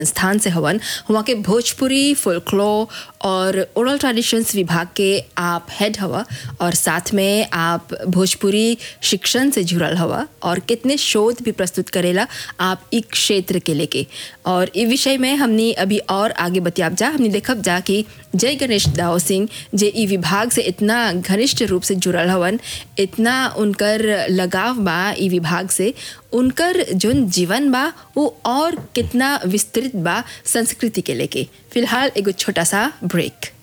स्थान से हवन हुआ के भोजपुरी फोल्कलोर और ओरल ट्रेडिशंस विभाग के आप हेड हवा और साथ में आप भोजपुरी शिक्षण से जुड़ल हवा और कितने शोध भी प्रस्तुत करेला आप ई क्षेत्र के लेके और ई विषय में हमने अभी और आगे बतियाब जा हमने देखब जा कि जय गणेश दाव सिंह जे ई विभाग से इतना घनिष्ठ रूप से जुड़ल हवन इतना उनकर लगाव बा ई विभाग से उनकर जोन जीवन बा वो और कितना विस्तृत बा संस्कृति के लेके फिलहाल एगो छोटा सा ब्रेक